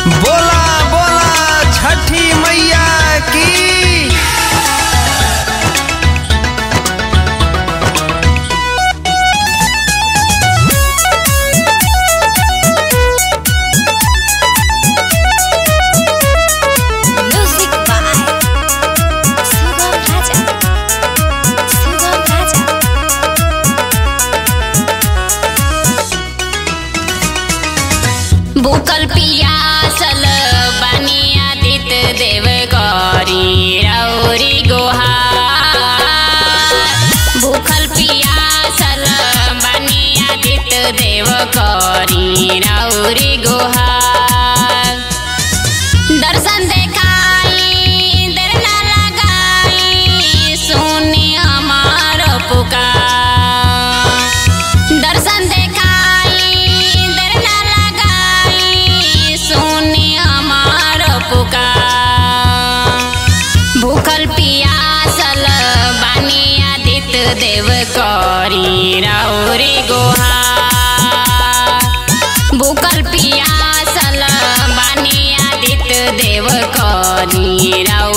बोला बोला छठी मैया की Music by Sugam Raja. Sugam Raja. भूखल पियासल बनिया दित देव गौरी रौरी गोहार भूखल पियासल बनिया दित देव गौरी रौरी गोहार दर्शन देखाई देर ना लगाई सुनी हमार पुकार दर्शन देखाई देर ना लगाई सुनी हमार पुकार भूखल पियासल बानी आदित देव करी रौरी गोहार भूखल पियासल बानी आदित देव करी रौ